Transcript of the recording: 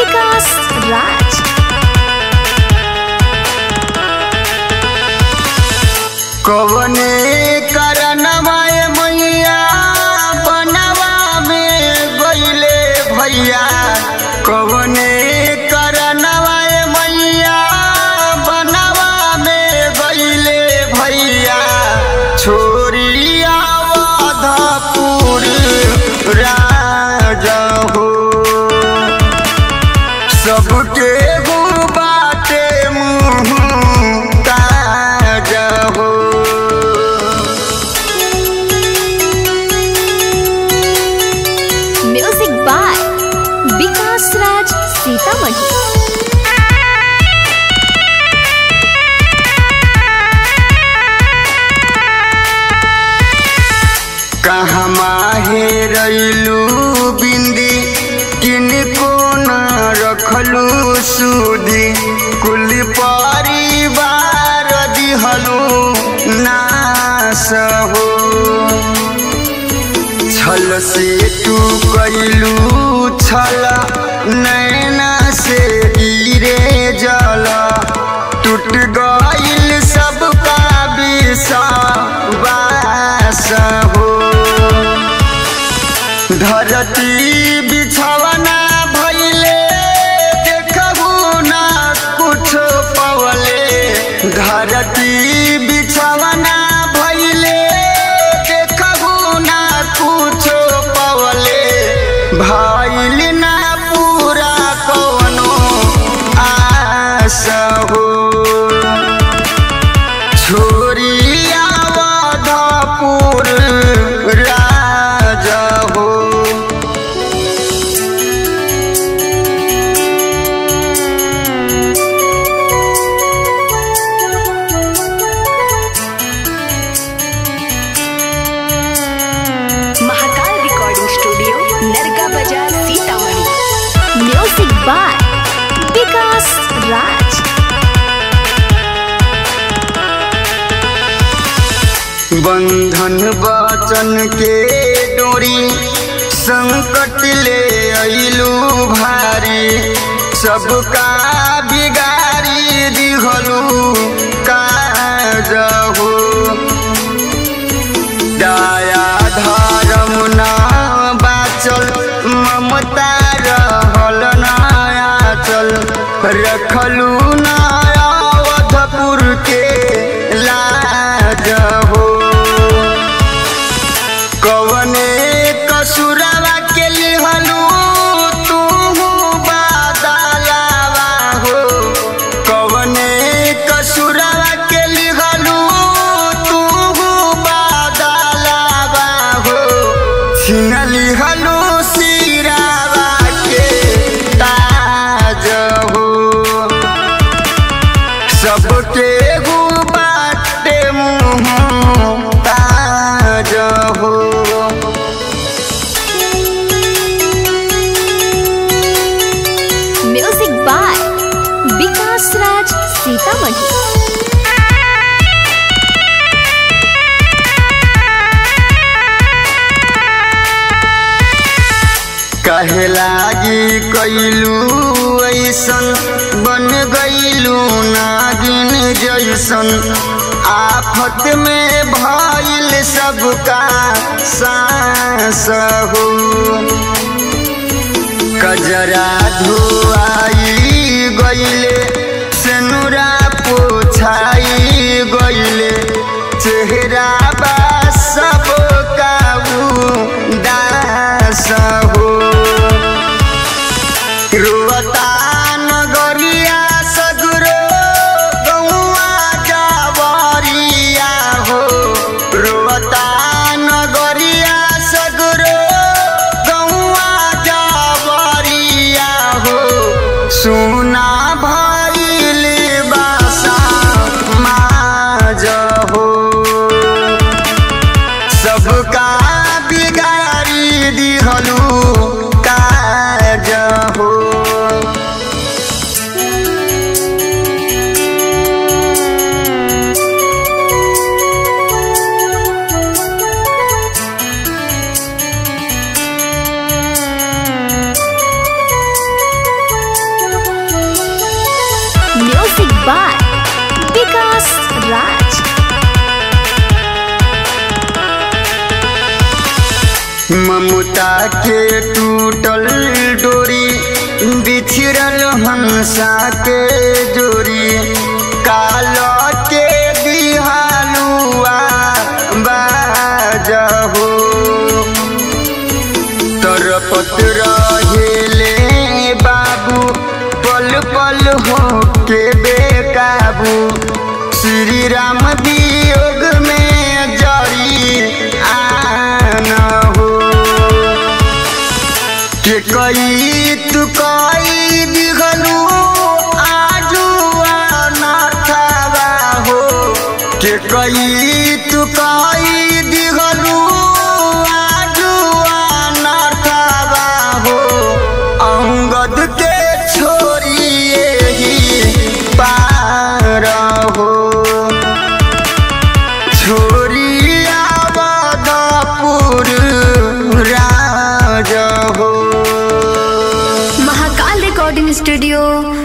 विकास राज कवने करनवा ए मैया बनवा में गईले भैया कवने करनवा ए मैया बनवा में गईले भैया छोरिया वधपुर राज हो सबके गो बाटे मुँह ताज हो म्यूजिक बाय विकास राज सीतामढ़ी कहमा हेरैलू बिंदी किनको न रखलू सुधी कुल परिवार दिहलू नास हो छल से तू कैलू छल नैना से गिरे जल टूट गईल सबका विश्वास हो धरती बिछवना भैले देखबू ना कुछ पवले धरती बिछवना भैले देखबू ना कुछ पवले भैल ना पूरा कवनो आस हो छोरिया वधपुर राज हो Mahakal recording studio Narga Bazar Sitamarhi music by Vikas Raj बंधन वचन के डोरी संकट ले अइलू भारी सबका बिगारी दिहलू काज हो दया धर्म न बाचल ममता रहल नयाचल रखलू न अवधपुर के लाज हो कवने कसुरवा के लिहलू तू बादलावा हो कवने कसुरवा के लिहलू तू बादलावा हो छिन लिहलू सिरावा के ताज हो सबके गो बाटे मुँह ताज हो म्यूजिक बाय विकास राज सीतामढ़ी कहे लागी कैलू ऐसन बन गईलू नागिन जैसन आफत में भइल सबका सांस हो कजरा धुआई गईले सेनुरा पोछाई गईले चेहरा बा सब काबू दास हो रुवता नगरिया सगरो गौआ जावरिया हो रुवता नगरिया सगरो गौआ जावरिया हो सुना भइल बासा राज ममता के टूटल डोरी बिछड़ल हंसा के जोरी काल के दिहालुआ बाजहो तरपत रहेले बाबू पल पल हो के बेकाबू श्री राम वियोग में जरी आना हो के कई तू कई दिखलू आजू अनाथावा हो के कई तू कई दिखलू आजू अनाथावा हो अंगद के छोड़िए ही पार हो छोरी आवदपुर राज हो महाकाल रिकॉर्डिंग स्टूडियो